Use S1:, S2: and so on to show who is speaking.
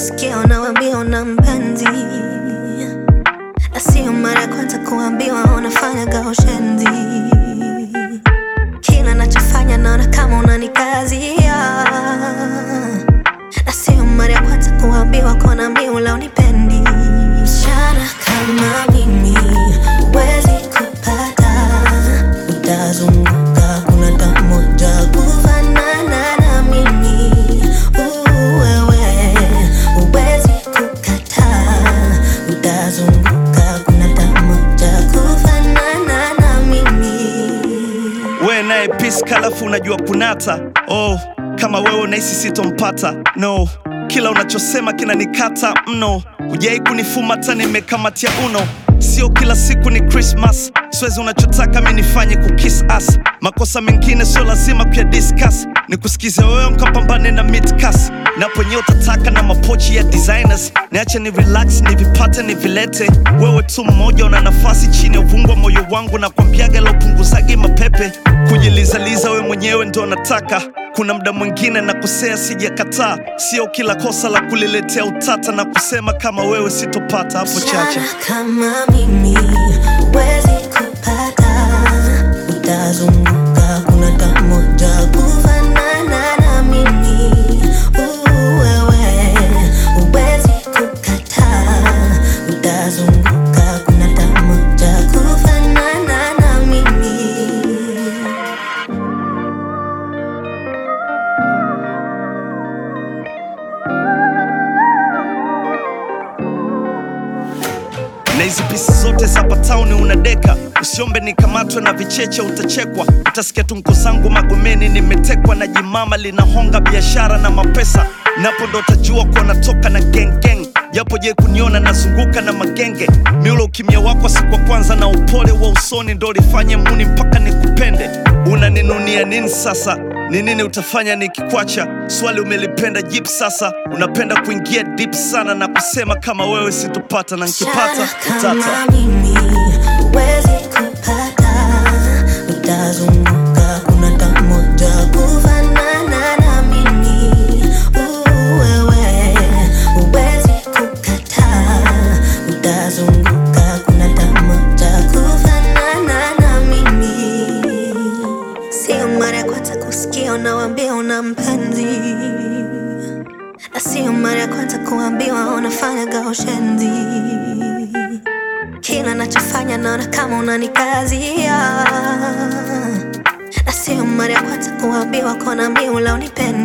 S1: kusikia unawambia una mpenzi, na sio mara ya kwanza kuambiwa unafanya gaushenzi. Kila nachofanya naona kama unanikazia, na sio mara ya kwanza kuambiwa kona miula unipendi. Msichana kama mimi huwezi kupata, utazunguka kuna tamoja kufanana na mimi. Uh, wewe huwezi kukataa, utazunguka kuna tamoja kufanana na mimi.
S2: we naye peace kalafu unajua kunata oh, kama wewe unahisi sitompata no kila unachosema kinanikata mno hujai kunifuma hata nimekamatia uno sio kila siku ni krismas siwezi unachotaka mi nifanye kukis as makosa mengine sio lazima kuya discuss ni kusikize wewe mkapambane na midcas naponye utataka na mapochi ya designers niache ni relax nivipate nivilete wewe tu mmoja una nafasi chini ya uvungu wa moyo wangu na kwambiaga laupunguzagi mapepe kujilizaliza we mwenyewe ndo nataka kuna mda mwingine na kusea sijakataa sio kila kosa la kuliletea utata na kusema kama wewe sitopata hapo chache
S1: Msichana kama mimi huwezi kupata, utazunguka kuna tamoja kufanana na mimi. Uh, wewe huwezi kukataa, utazunguka kuna tamoja kufanana na mimi.
S2: na hizi pisi zote za patauni unadeka usiombe nikamatwe na vicheche utachekwa utasikia tunko zangu magomeni nimetekwa na jimama linahonga biashara na mapesa napo ndo utajua kuwa natoka na gengeng japo je kuniona nazunguka na magenge miulo ukimya wako siku wa kwanza na upole wa usoni ndo lifanye muni mpaka nikupende unaninunia nini sasa ni nini utafanya nikikwacha swali umelipenda jip sasa unapenda kuingia deep sana na kusema kama wewe sitopata na nkipata
S1: Msichana
S2: utata
S1: kama mimi huwezi kupata, utazunguka kuna tamoja kufanana na mimi. Uh, wewe huwezi kukataa, utazunguka kuna tamoja kufanana na mimi. Sio mara ya kwanza kusikia unawambia una mpenzi, na sio mara ya kwanza kuambiwa unafanya gaushenzi. Kila nachofanya naona kama unanikazia, na sio mara ya kwanza kuambiwa kona miula unipendi.